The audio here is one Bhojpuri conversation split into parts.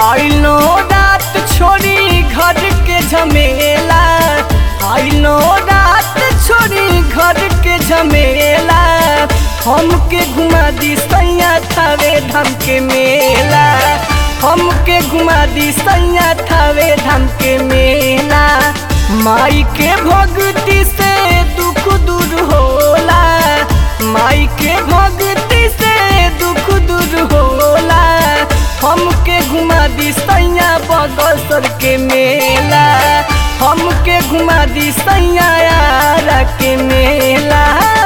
आइलो रात छोड़ी घर के झमेला आइलो रात छोड़ी घर के झमेला हमके घुमा दी सैया थावे धाम के मेला हमके घुमा दी सैया थावे धाम के मेला माई के भक्ति से दुख दूर होला माई के भक्ति से दुख दूर होला हमके घुमा दी सैया बगसर के मेला हमके घुमा दी सैया यारा के मेला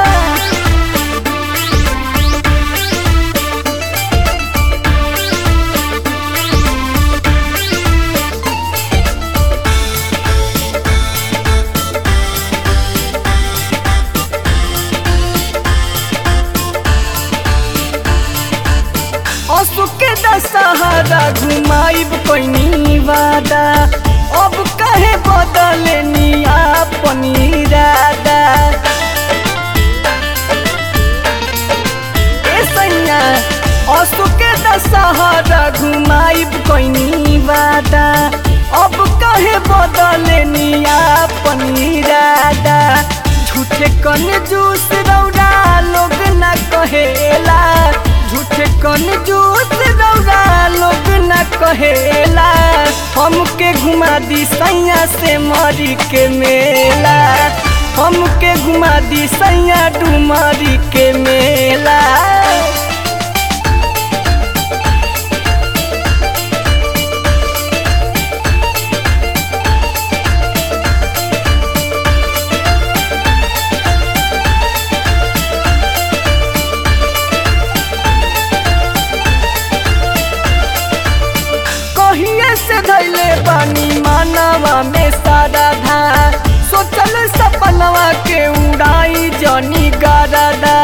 असु के दशहरा घुमाइब कैनी वादा अब कहे बदले निया पनीरादा ए सैया असु के दशहरा घुमाइब कैनी वादा अब कहे बदले निया पनीरादा झूठे कन जूस रौरा लोग ना कहेला झूठे कन जूस रौरा लोग न कहेला हमके घुमा दी सैया से मरी के मेला हमके घुमा दी सैया डुमरी के मेला कहिए से धैले बानी मानवा में सारा धा सोचल सपनवा के उड़ाई जनी गारदा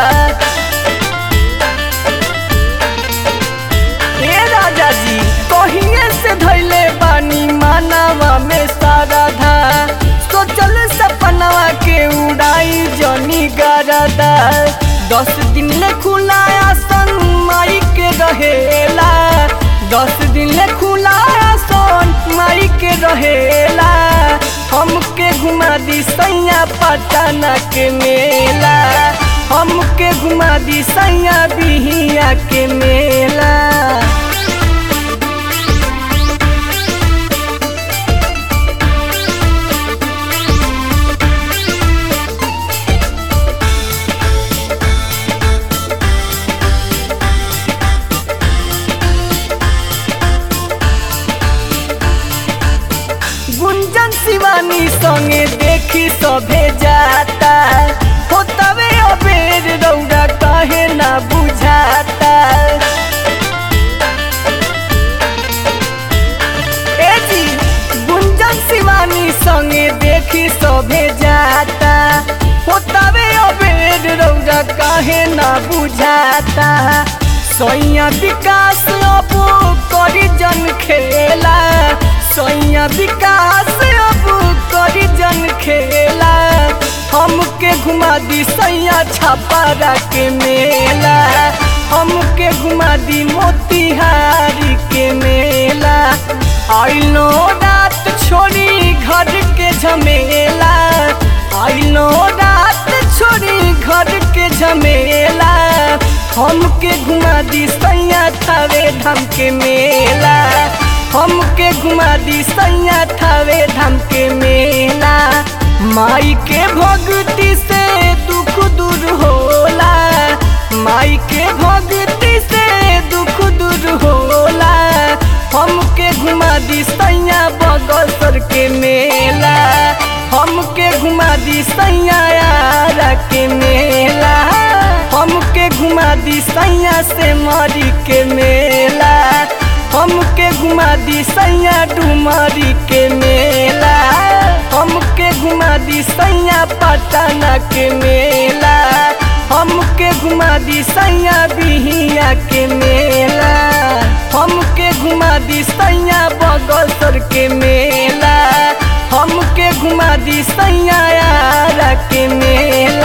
हे राजा जी कहिए से धैले बानी मानवा में सारा धा सोचल सपनवा के उड़ाई जनी गारदा दस दिन ले खुला आसन माई के रहेला दस दिन ले खुला सोन माई के रहेला हमके घुमा दी सैया पटना के मेला हमके घुमा दी सैया बिहिया के मेला गुंजन शिवानी संगे देखी सभे जाता होतवे अबेर रौरा कहे ना बुझाता ए जी गुंजन शिवानी संगे देखी सभे जाता होतवे अबेर रौरा कहे ना बुझाता सैया विकास अब करी जन खेला सैया विकास अब करी जन खेला हमके घुमा दी सैया छापारा के मेला हमके घुमा दी मोतिहारी के मेला आइलो रात छोड़ी घर के झमेला आइलो रात छोड़ी घर के झमेला हमके घुमा दी सैया थावे धाम के मेला हमके घुमा दी सैया थावे धाम के मेला माई के भक्ति से दुख दूर होला माई के भक्ति से दुख दूर होला हमके घुमा दी सैया बगसर के मेला हमके घुमा दी सैया यारा के मेला हमके घुमा दी सैया से मरी के मेला हमके घुमा दी सैया डुमरी के मेला हमके घुमा दी सैया पटना के मेला हमके घुमा दी सैया बिहिया के मेला हमके घुमा दी सैया बगसर के मेला हमके घुमा दी सैया यारा के मेला